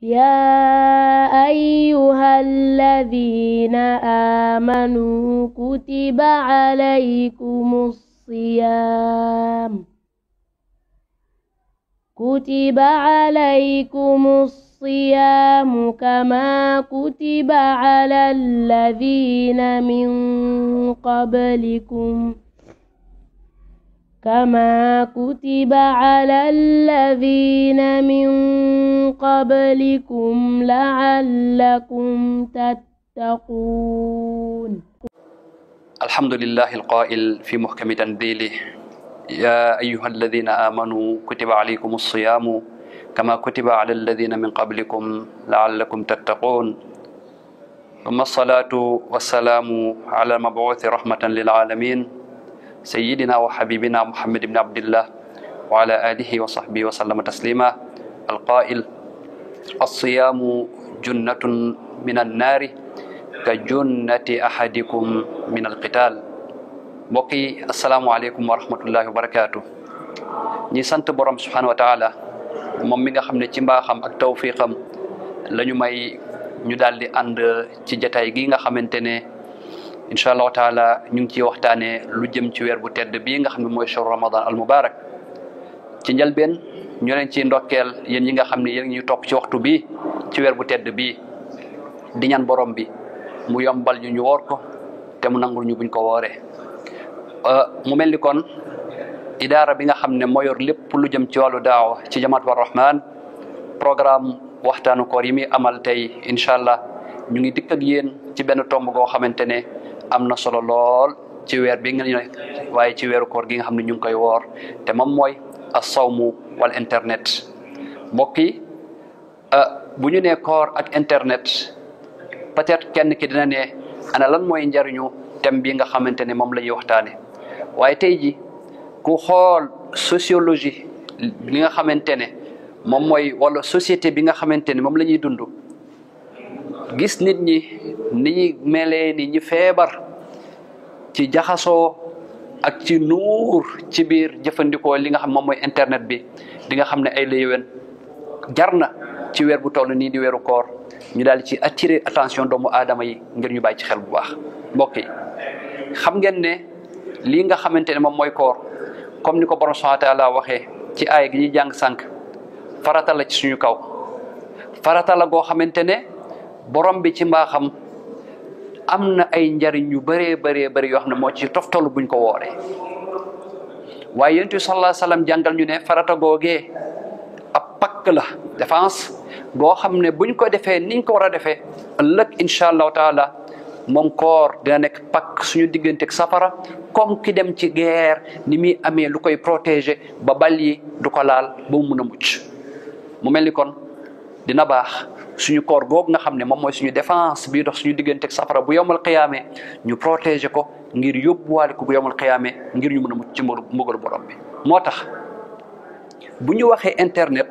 يا أيها الذين آمنوا كتب عليكم الصيام كتب عليكم الصيام كما كتب على الذين من قبلكم كما كتب على الذين من قبلكم لعلكم تتقون الحمد لله القائل في محكم تنزيله يا أيها الذين آمنوا كتب عليكم الصيام كما كتب على الذين من قبلكم لعلكم تتقون ثم الصلاة والسلام على المبعوث رحمة للعالمين سيدنا وحبيبنا محمد بن عبد الله وعلى آله وصحبه وسلم تسليما القائل الصيام جنة من النار كجنة أحدكم من القتال mbokk yi asalaamualeykum wa rahmatullahi wa barakaatu ñi sant borom subhanahu wa taala moom mi nga xam ne ci mbaaxam ak tawfiqam la ñu may ñu daal di ànd ci jataay gi nga xamante ne incha allahu taala ñu ngi ciy waxtaanee lu jëm ci weer bu tedd bii nga xam ne mooy shahru ramadan al mubarak ci njëlbeen ñu leen ci ndokkeel yéen ñi nga xam ne yéen ñu topp ci waxtu bii ci weer bu tedd bii di ñaan borom bi mu yombal ñu ñu woor ko te mu nangul ñu buñ ko wooree mu mel ni kon idaara bi nga xam ne moo yor lépp lu jëm ci wàllu daawa ci jamaat war rahman programme waxtaanu koor yi muy amal tey incha allah ñu ngi dikk ak yéen ci benn tomb goo xamante ne am na solo lool ci weer bi nga ne waaye ci weeru koor gi nga xam ne ñu ngi koy woor te moom mooy as-sawmu wal internet mbokk yi bu ñu nee koor ak internet peut-être kenn ki dina ne ana lan mooy njariñu thème bi nga xamante ne moom la ñuy waxtaane waaye tey ji ku xool sociologie li nga xamante ne moom mooy wala société bi nga xamante ne moom la ñuy dund gis nit ñi ni ñi melee ni ñi feebar ci jaxasoo ak ci nuur ci biir jëfandikoo li nga xam moom mooy internet bi di nga xam ne ay la yéwén jar na ci weer bu toll nii di weeru koor ñu daal ci attirer attention doomu aadama yi ngir ñu bàyyi ci xel bu baax mbokk yi xam ngeen ne lii nga xamante ne moom mooy koor comme ni ko borom subhanahu wa taala waxee ci aaya gi ñuy jàng sànq farata la ci suñu kaw farata la goo xamante ne borom bi ci mbaaxam am na ay njariñ yu bëree bëree bëri yoo xam ne moo ci toftalu buñ ko wooree waaye yonent bi sallallahu alayhi wasallam jàngal ñu ne farata googee ab pakk la défense goo xam ne buñ ko defee niñ ko war a defee ëllëg incha allahu taala moom koor dina nekk pakk suñu digganteeg safara comme ki dem ci guerre ni muy amee lu koy protéger ba bal yi du ko laal ba mu mun a mucc mu mel ni kon dina baax suñu koor googu nga xam ne moom mooy suñu défense bii dox suñu digganteeg safara bu yomal xiyaame ñu protéger ko ngir yóbbuwaale ko bu yomal xiyaame ngir ñu mën a mucc ci mbugalu borom bi moo tax bu ñu waxee internet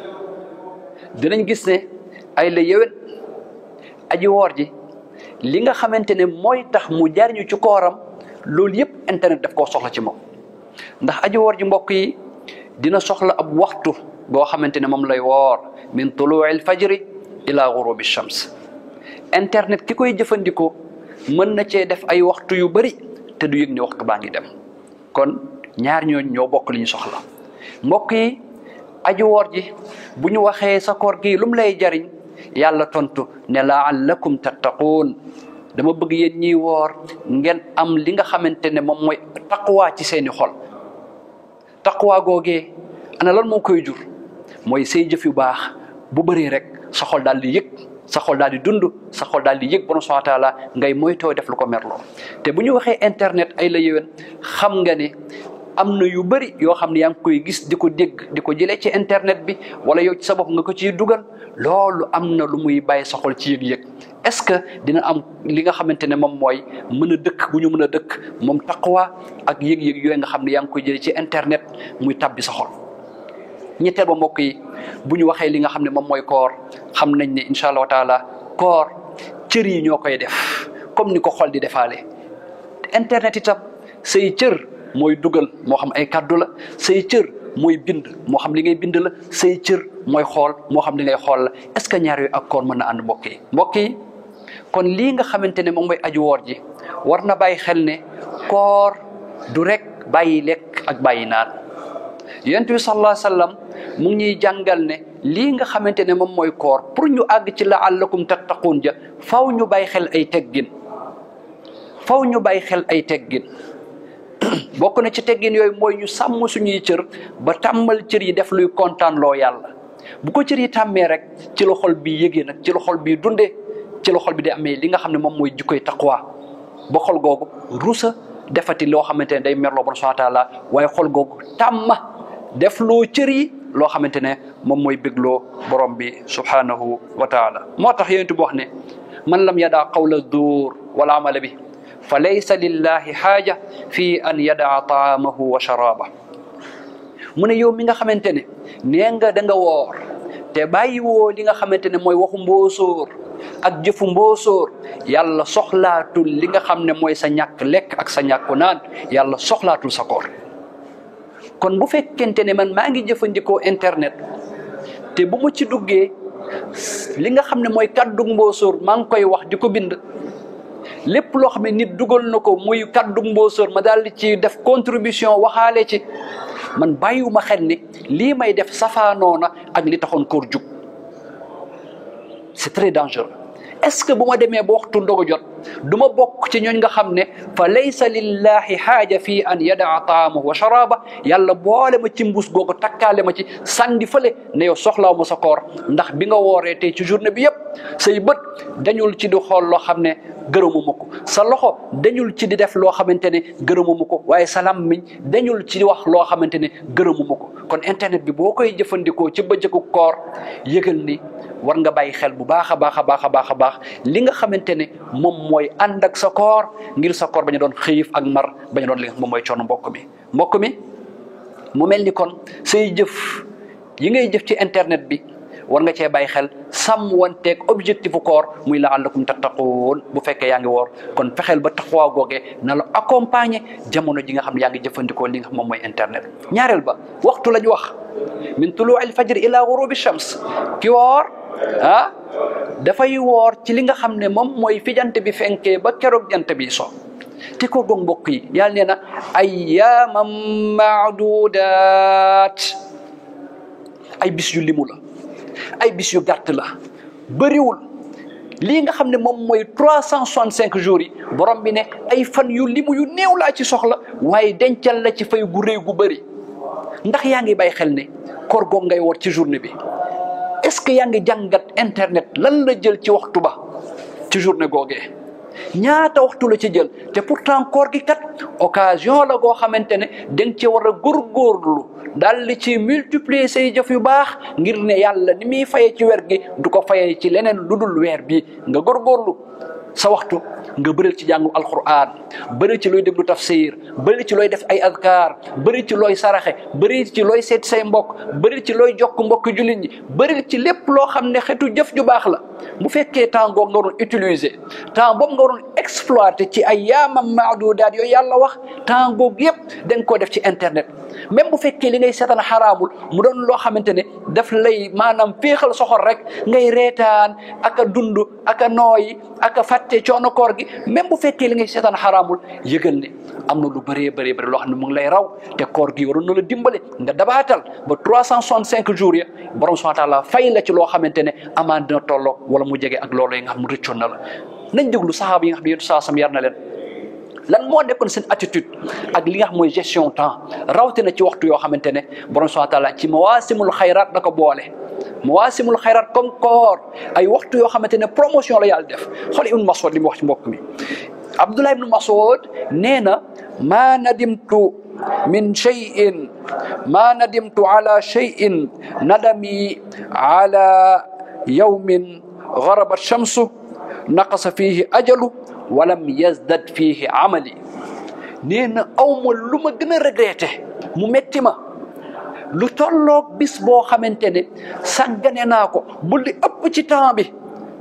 dinañ gis ne ay la yéwén aji woor ji li nga xamante ne mooy tax mu jariñu ci kooram loolu yëpp internet daf koo soxla ci moom ndax aji woor ji mbokk yi dina soxla ab waxtu boo xamante ne moom lay woor min tuluuil fajri ila gurubi shams internet ki koy jëfandikoo mën na cee def ay waxtu yu bari te du yëg ne waxtu baa ngi dem kon ñaar ñooñu ñoo bokk li ñu soxla mbokk yi aji woor ji bu ñu waxee sa koor gi lum lay jariñ yàlla tontu ne laallakum tattaquun dama bëgg yéen ñiy woor ngeen am li nga xamante ne moom mooy taqwa ci seeni xol taqwa googee ana lan moo koy jur mooy say jëf yu baax bu bëree rek sa xol daal di yëg sa xol daal di dund sa xol daal di yëg borom subhanahu wa taala ngay moytoo def lu ko merloo te bu ñu waxee internet ay la yéwén xam nga ne am na yu bëri yoo xam ne yaa ngi koy gis di ko dégg di ko jëlee ci internet bi wala yow ci sa bopp nga ko ciy dugal loolu am na lu muy bàyyi sa xol ci yëg-yëg est-ce que dina am li nga xamante ne moom mooy mën a dëkk bu ñu mën a dëkk moom taqwa ak yëg-yëg yooyu nga xam ne yaa ngi koy jëlee ci internet muy tabbi sa xol ñetteel ba mbokk yi bu ñu waxee li nga xam ne moom mooy koor xam nañ ne incha allahu taala koor cër yi ñoo koy def comme ni ko xol di defaale internet itam say cër mooy dugal moo xam ay kàddu la say cër mooy bind moo xam li ngay bind la say cër mooy xool moo xam li ngay xool la est ce que ñaar yooyu ak koor mën na ànd mbokk yi mbokk yi kon lii nga xamante ne moom mooy aju woor ji war na bàyyi xel ne koor du rek bàyyi lekk ak bàyyi naan yonent bi sallallahu alayhi wa sallam mu ngi ñuy jàngal ne lii nga xamante ne moom mooy koor pour ñu àgg ci laallakum tattaquun ja faw ñu bàyyi xel ay teggin faw ñu bàyyi xel ay teggin bokk na ci teggin yooyu mooy ñu sàmm suñuy cër ba tàmmal cër yi def luy kontaan loo yàlla bu ko cër yi tàmmee rek ci la xol bi yëgee nag ci la xol bi dundee ci la xol bi di amee li nga xam ne moom mooy jikkoy taqwa ba xol googu rusa defati loo xamante ne day merloo bon subhanahu wa taala waaye xol googu tàmma def loo cër yi loo xamante ne moom mooy bégloo borom bi subhanahu wa taala moo tax yonent bi wax ne man lam yadaa qawla duur wala amala bi fa laysa lillahi xaaja fi an yadaa taamahu wa sharaaba mu ne yow mi nga xamante ne nee nga da nga woor te bàyyi woo li nga xamante ne mooy waxu mboosóor ak jëfu mboosóor yàlla soxlaatul li nga xam ne mooy sa ñàkk lekk ak sa ñàkku naan yàlla soxlaatul sa koor kon bu fekkente ne man maa ngi jëfandikoo internet te bu ma ci duggee li nga xam ne mooy kàddu mboosóor maa ngi koy wax di ko bind lépp loo xam ne nit dugal na ko muy kàddu mboosóor ma daal di ci def contribution waxaale ci man bàyyiwuma xel ni lii may def safaanoo na ak li taxoon koor jug c'est très dangereux est-ce que bu ma demee ba waxtu ndogu jot du ma bokk ci ñooñ nga xam ne fa laysa lillahi xaaja fii an yadaa taamahu wa sharaaba yàlla boole ma ci mbuus googu takkaale ma ci sandi fële ne yow soxlaaw ma sa koor ndax bi nga wooree tey ci journée bi yëpp say bët dañul ci di xool loo xam ne gërëmuma ko sa loxo dañul ci di def loo xamante ne gërëmuma ko waaye sa làmmiñ dañul ci di wax loo xamante ne gërëmuma ko kon internet bi boo koy jëfandikoo ci bëccëgu koor yëgal ni war nga bàyyi xel bu baax a baax a baax a baax a baax li nga xamante ne moom mooy ànd ak sa koor ngir sa koor bañ a doon xiif ak mar bañ a doon li nga moom mooy coono mbokk mi mbokk mi mu mel ni kon say jëf yi ngay jëf ci internet bi war nga cee bàyyi xel sàmm wanteeg objectifu koor muy laallakum tattaquun bu fekkee yaa ngi woor kon fexeel ba taxawaa googee na la accompagner jamono ji nga xam ne yaa ngi jëfandikoo li nga xam moom mooy internet ñaareel ba waxtu la ñu wax min tuluu al fajr ila ghurubi shams ki woor ah dafay woor ci li nga xam ne moom mooy fi jant bi fenkee ba keroog jant bi so te ko goog mbokk yi yàlla nee na ayyaaman maadudaat ay bis yu limu la ay bis yu gàtt la bëriwul lii nga xam ne moom mooy trois cent soixante cinq jours yi borom bi ne ay fan yu limu yu néew laa ci soxla waaye dencal la ci fay gu réy gu bëri ndax yaa ngi bàyyi xel ne koor goog ngay woor ci journée bi est-ce que yaa ngi jàngat internet lan la jël ci waxtu ba ci journée googee ñaata waxtu la ci jël te pourtant koor gi kat occasion la goo xamante ne danga ci war a góorgóorlu daal di ci multiplier say jëf yu baax ngir ne yàlla ni muy fayee ci weer gi du ko fayee ci leneen lu dul weer bi nga góorgóorlu sa waxtu nga bëril ci jàngu alquran bëri ci looy déglu tafsir bëri ci looy def ay adkaar bëri ci looy saraxe bëri ci looy seet say mbokk bëri ci looy jokk mbokk jullit ñi bëri ci lépp loo xam ne xeetu jëf ju baax la bu fekkee temps boobu nga waroon utiliser temps boobu nga waroon exploiter ci ay yaamam maadudaat yooyu yàlla wax temps boobu yëpp da nga koo def ci internet même bu fekkee li ngay seetaan xaraamul mu doon loo xamante ne daf lay maanaam féexal soxor rek ngay reetaan ak a dund ak a nooyi ak a fàtte coono koor gi même bu fekkee li ngay seetaan xaraamul yëgal ne am na lu bëree bëree bëri loo xam ne mu ngi lay raw te koor gi waroon na la dimbale nga dabaatal ba trois cent soixante cinq jours ya borom subhanahu wa taala fay la ci loo xamante ne amaan dina tolloo wala mu jege ak loolu yi nga xam mu rëccoon na la nañ déglu saxaaba yi nga xam ne yéen saa sam yar na leen lan moo nekkoon seen attitude ak li nga xam mooy gestion temps rawatina ci waxtu yoo xamante ne borom subhanahu wa taala ci mawaasimul xayraat da ko boole mawaasimul xayraat comme koor ay waxtu yoo xamante ne promotion la yàlla def xool ibnu Mas'ud li mu wax ci mbokk mi Abdullah ibnu Mas'ud nee na maa nadimtu min cheyin maa nadimtu ala cheyin nadami ala yawmin garabat shamsu naqasa fihi ajalu walam yazdad fihi amali nee na awma lu ma gën a regretté mu metti ma lu tolloog bis boo xamante ne sàggane naa ko bu li ëpp ci temps bi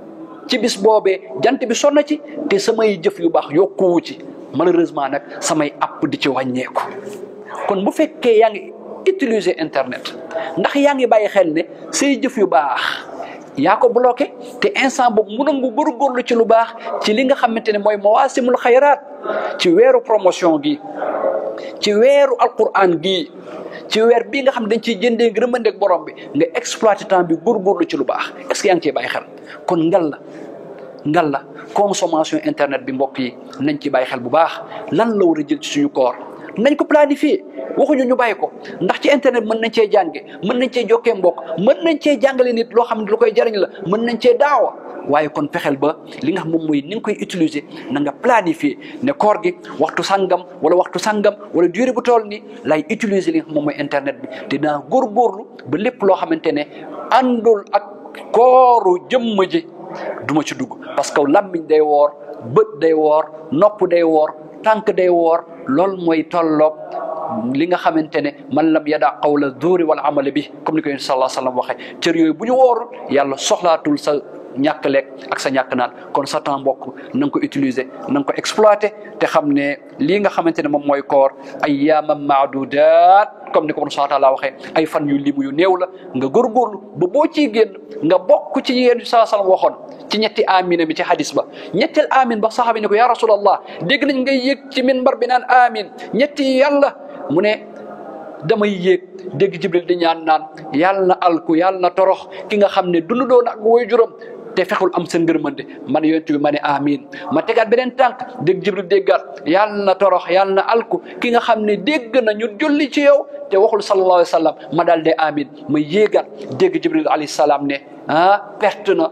ci bis boobee jant bi sonna ci te samay jëf yu baax yokkuwu ci malheureusement nag samay app di ci wàññeeku kon bu fekkee yaa ngi utiliser internet ndax yaa ngi bàyyi xel ne say jëf yu baax yaa ko bloqué te instant boobu mënoon nga góorgóorlu ci lu baax ci li nga xamante ne mooy mawaasimul xayraat ci weeru promotion gi ci weeru alquran gi ci weer bii nga xam ne dañ ciy jëndee ngërëmandeeg borom bi nga exploité temps bi góorgóorlu ci lu baax est-ce que yaa ngi ciy bàyyi xel kon ngal la ngal la consommation internet bi mbokk yi nañ ci bàyyi xel bu baax lan la war a jël ci suñu koor nañ ko planifier waxuñu ñu bàyyi ko ndax ci internet mën nañ cee jànge mën nañ cee jokkee mbokk mën nañ cee jàngale nit loo xam ne lu koy jariñ la mën nañ cee daawa waaye kon fexeel ba li nga xam moom mooy ni nga koy utiliser na nga planifier ne koor gi waxtu sangam wala waxtu sangam wala durée bu toll ni lay utiliser li nga xam moom mooy internet bi te dinaa góorgóorlu ba lépp loo xamante ne àndul ak kooru jëmm ji duma ci dugg parce que lammiñ day woor bët day woor nopp day woor tànk day woor loolu mooy tolloog li nga xamante ne man lam yada qawla zuuri wal amala bi comme ni ko yéen sallallahu alayhi wa sallam waxee cër yooyu bu ñu woorul yàlla soxlaatul sa ñàkk lekk ak sa ñàkk naan kon sa temps mbokk na nga ko utiliser na nga ko exploiter te xam ne lii nga xamante ne moom mooy koor ayyaaman maadudaat comme ni ko subhaanahu wa taala waxee ay fan yu limu yu néew la nga góorgóorlu ba boo ciy génn nga bokk ci yéen saa sallam waxoon ci ñetti amina mi ci hadis ba ñetteel amin ba saxaabi ne ko ya rasulallah dégg nañ ngay yëg ci minbar bi naan amin ñetti yàlla mu ne damay yéeg dégg jibril di ñaan naan yàlla na alku yàlla na torox ki nga xam ne dundu doon ak woy juróom te fexul am seen ngërmande man yonent bi ma ne amin ma tegaat beneen tànk dégg jibril déggaat yàlla na torox yàlla na alku ki nga xam ne dégg na ñu julli ci yow te waxul sallallahu alayhi wa sallam ma daal de amin ma yéegaat dégg jibril alayhi salaam ne ah perte na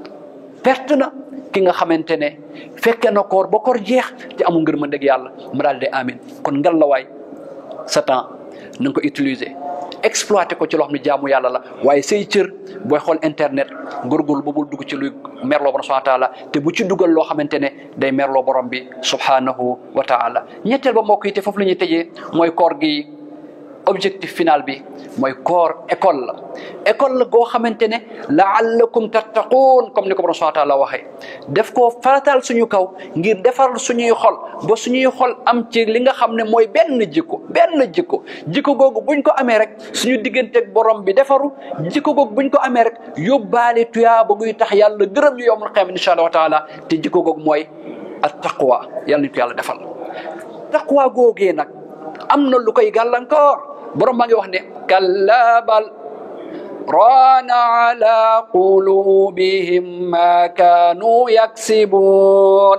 perte na ki nga xamante ne fekke na koor ba koor jeex te amul ngërmande ak yàlla ma daal de amin kon ngal la waay sa temps na nga ko utiliser exploiter ko ci loo xam ne jaamu yàlla la waaye say cër booy xool internet góorgóorlu ba bul dugg ci luy merloo borom subhanahu wa taala te bu ci dugal loo xamante ne day merloo borom bi subhanahu wa taala ñetteel ba mbokk yi te foofu la ñuy tëjee mooy koor gi objectif final bi mooy koor école la école la goo xamante ne laallakum tattaquun comme ni ko borom subhanahu wa taala waxee def koo faratal suñu kaw ngir defar suñuy xol ba suñuy xol am ci li nga xam ne mooy benn jikko benn jikko jikko googu buñ ko amee rek suñu digganteeg borom bi defaru jikko googu buñ ko amee rek yóbbaale tuyaa ba guy tax yàlla gërëm ñu yowmal qiyaama insha allah wa taala te jikko googu mooy at taqwa yàlla nañ ko yàlla defal taqwa googee nag am na lu koy gàllankoor borom maa ngi wax ne kalla bal raana ala qulubihim ma kaanu yaksibuun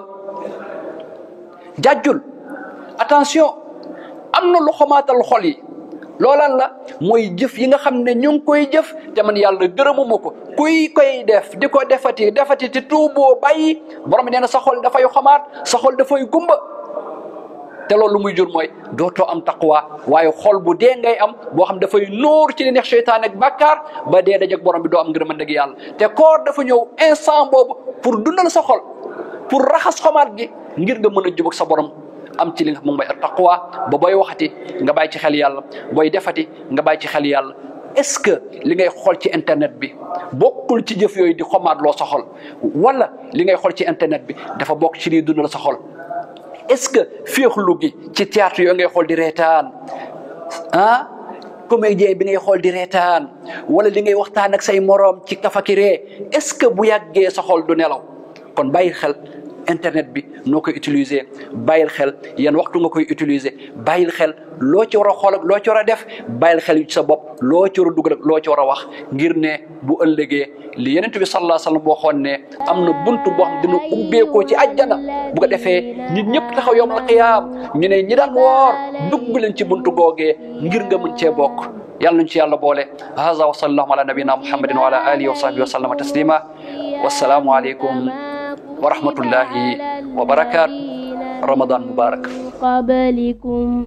jàjjul attention am na lu xamaatal xol yi loolan la mooy jëf yi nga xam ne ñu ngi koy jëf te man yàlla gërëmuma ko kuy koy def di ko defati defati te tuuboo bàyyi borom nee na sa xol dafay xamaat sa xol dafay gumba te loolu lu muy jur mooy dootoo am taqwa waaye xol bu dee ngay am boo xam dafay nóor ci li neex seytaan ak bàkkaar ba dee dajeg borom bi doo am ngërëmande gi yàlla te koor dafa ñëw instant boobu pour dundal sa xol pour raxas xomaat gi ngir nga mën a jubag sa borom am ci li nga moom mooy taqwa ba booy waxati nga bàyyi ci xel yàlla booy defati nga bàyyi ci xel yàlla est-ce que li ngay xool ci internet bi bokkul ci jëf yooyu di xomaat loo sa xol wala li ngay xool ci internet bi dafa bokk ci liy dundal sa xol est-ce que féexlu gi ci théâtre yooyu ngay xool di reetaan ah comédien bi ngay xool di reetaan wala li ngay waxtaan ak say moroom ci kafakiree est-ce que bu yàggee sa xol du nelaw kon bàyyi xel internet bi noo koy utiliser bàyyil xel yan waxtu nga koy utiliser bàyyil xel loo ci war a xool ak loo ci war a def bàyyil xel ci sa bopp loo ci war a dugal ak loo ci war a wax ngir ne bu ëllëgee li yenent bi sallallahu alayhi wasallam waxoon ne am na buntu boo xam dina ubbeekoo ci àjjana bu ko defee nit ñëpp taxaw yawmal qiyaam ñu ne ñi daan woor dugg leen ci buntu googee ngir nga mën cee bokk yàlla nañ ci yàlla boole haza wa sallallahu ala nabina muhammadin wa ala alihi wa sahbihi wa sallama taslima wassalaamu aleykum wa rahmatullahi wa barakatuh ramadan mubarak قبلكم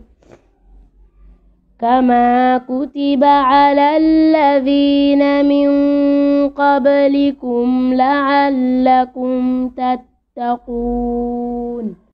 كما كتب على الذين من قبلكم لعلكم تتقون